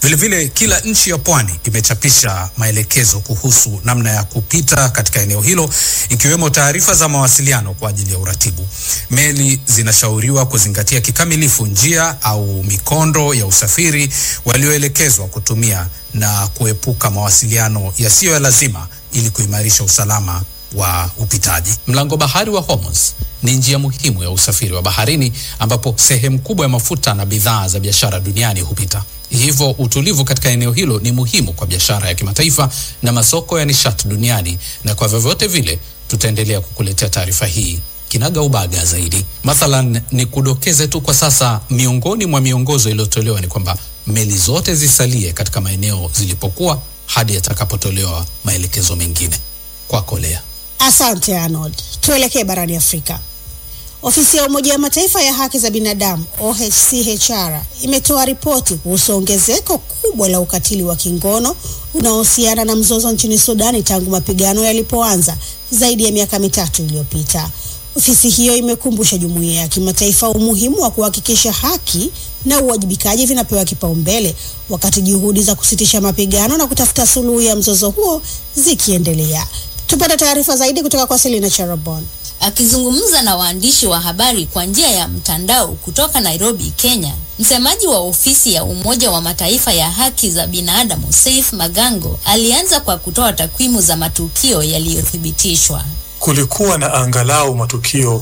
Vilevile, kila nchi ya pwani imechapisha maelekezo kuhusu namna ya kupita katika eneo hilo, ikiwemo taarifa za mawasiliano kwa ajili ya uratibu. Meli zinashauriwa kuzingatia kikamilifu njia au mikondo ya usafiri walioelekezwa kutumia na kuepuka mawasiliano yasiyo ya lazima ili kuimarisha usalama wa upitaji. Mlango bahari wa Hormuz ni njia muhimu ya usafiri wa baharini ambapo sehemu kubwa ya mafuta na bidhaa za biashara duniani hupita. Hivyo utulivu katika eneo hilo ni muhimu kwa biashara ya kimataifa na masoko ya nishati duniani, na kwa vyovyote vile tutaendelea kukuletea taarifa hii kinaga ubaga zaidi. Mathalan, ni kudokeze tu kwa sasa, miongoni mwa miongozo iliyotolewa ni kwamba meli zote zisalie katika maeneo zilipokuwa hadi yatakapotolewa maelekezo mengine. Kwako Lea. Asante Arnold. Tuelekee barani Afrika. Ofisi ya Umoja wa Mataifa ya haki za binadamu OHCHR imetoa ripoti kuhusu ongezeko kubwa la ukatili wa kingono unaohusiana na mzozo nchini Sudani tangu mapigano yalipoanza zaidi ya miaka mitatu iliyopita. Ofisi hiyo imekumbusha jumuiya ya kimataifa umuhimu wa kuhakikisha haki na uwajibikaji vinapewa kipaumbele wakati juhudi za kusitisha mapigano na kutafuta suluhu ya mzozo huo zikiendelea. Tupate taarifa zaidi kutoka kwa Selina Charabon. Akizungumza na waandishi wa habari kwa njia ya mtandao kutoka Nairobi, Kenya, msemaji wa ofisi ya Umoja wa Mataifa ya haki za binadamu Saif Magango alianza kwa kutoa takwimu za matukio yaliyothibitishwa. Kulikuwa na angalau matukio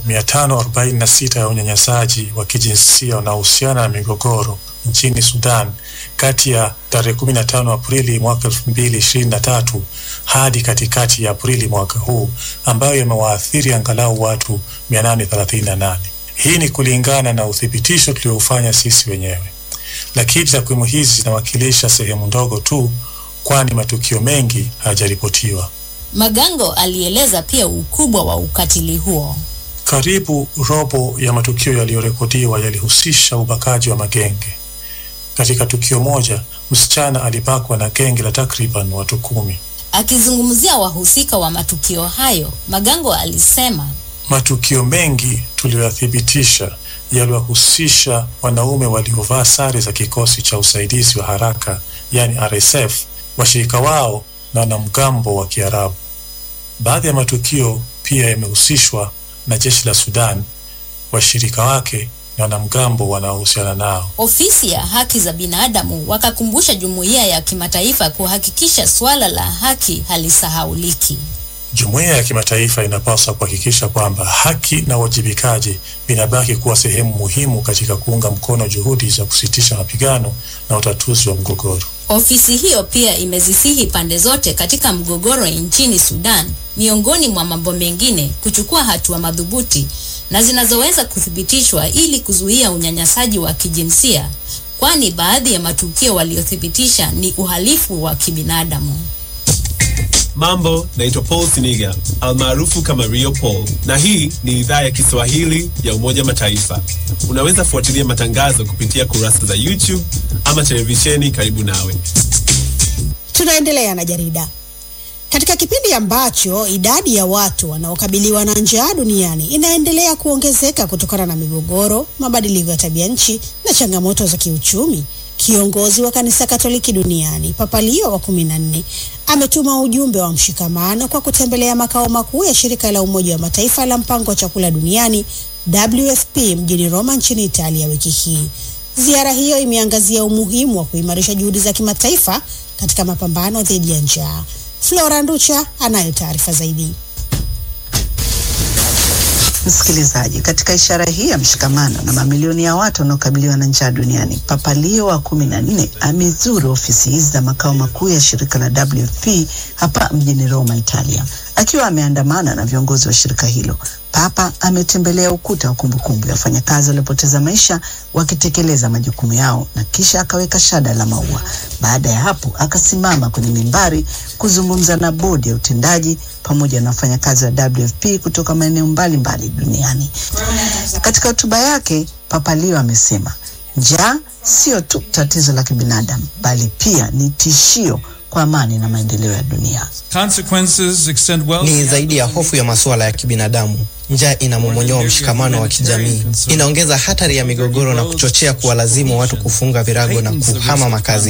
546 ya unyanyasaji wa kijinsia unaohusiana na migogoro nchini Sudan kati ya tarehe 15 Aprili mwaka 2023 hadi katikati ya Aprili mwaka huu ambayo yamewaathiri angalau watu 838. Hii ni kulingana na uthibitisho tuliofanya sisi wenyewe, lakini takwimu hizi zinawakilisha sehemu ndogo tu, kwani matukio mengi hayajaripotiwa. Magango alieleza pia ukubwa wa ukatili huo. Karibu robo ya matukio yaliyorekodiwa yalihusisha ubakaji wa magenge. Katika tukio moja, msichana alibakwa na genge la takriban watu kumi. Akizungumzia wahusika wa matukio hayo, Magango alisema Matukio mengi tuliyoyathibitisha yaliwahusisha wanaume waliovaa sare za kikosi cha usaidizi wa haraka, yani RSF, washirika wao na wanamgambo wa Kiarabu. Baadhi ya matukio pia yamehusishwa na jeshi la Sudan, washirika wake na wanamgambo wanaohusiana nao. ofisi ya haki za binadamu wakakumbusha jumuiya ya kimataifa kuhakikisha suala la haki halisahauliki. Jumuiya ya kimataifa inapaswa kuhakikisha kwamba haki na uwajibikaji vinabaki kuwa sehemu muhimu katika kuunga mkono juhudi za kusitisha mapigano na utatuzi wa mgogoro. Ofisi hiyo pia imezisihi pande zote katika mgogoro nchini Sudan, miongoni mwa mambo mengine, kuchukua hatua madhubuti na zinazoweza kuthibitishwa ili kuzuia unyanyasaji wa kijinsia, kwani baadhi ya matukio waliothibitisha ni uhalifu wa kibinadamu. Mambo, naitwa Paul Siniga almaarufu kama Rio Paul, na hii ni idhaa ya Kiswahili ya Umoja Mataifa. Unaweza fuatilia matangazo kupitia kurasa za YouTube ama televisheni karibu nawe. Tunaendelea na jarida. Katika kipindi ambacho idadi ya watu wanaokabiliwa na njaa duniani inaendelea kuongezeka kutokana na migogoro, mabadiliko ya tabia nchi na changamoto za kiuchumi, kiongozi wa kanisa Katoliki duniani Papa Leo wa kumi na nne ametuma ujumbe wa mshikamano kwa kutembelea makao makuu ya shirika la Umoja wa Mataifa la mpango wa chakula duniani WFP mjini Roma nchini Italia wiki hii. Ziara hiyo imeangazia umuhimu wa kuimarisha juhudi za kimataifa katika mapambano dhidi ya njaa. Flora Nducha anayo taarifa zaidi. Msikilizaji, katika ishara hii ya mshikamano na mamilioni ya watu wanaokabiliwa na njaa duniani, Papa Leo wa kumi na nne amezuru ofisi hizi za makao makuu ya shirika la WFP hapa mjini Roma, Italia. Akiwa ameandamana na viongozi wa shirika hilo, Papa ametembelea ukuta wa kumbukumbu ya wafanyakazi waliopoteza maisha wakitekeleza majukumu yao na kisha akaweka shada la maua. Baada ya hapo, akasimama kwenye mimbari kuzungumza na bodi ya utendaji pamoja na wafanyakazi wa WFP kutoka maeneo mbalimbali duniani. Katika hotuba yake, Papa Leo amesema njaa sio tu tatizo la kibinadamu, bali pia ni tishio kwa amani na maendeleo ya dunia. Consequences extend well ni zaidi ya hofu ya masuala ya kibinadamu. Njaa inamomonyoa mshikamano wa kijamii, inaongeza hatari ya migogoro na kuchochea kuwalazimu watu kufunga virago na kuhama makazi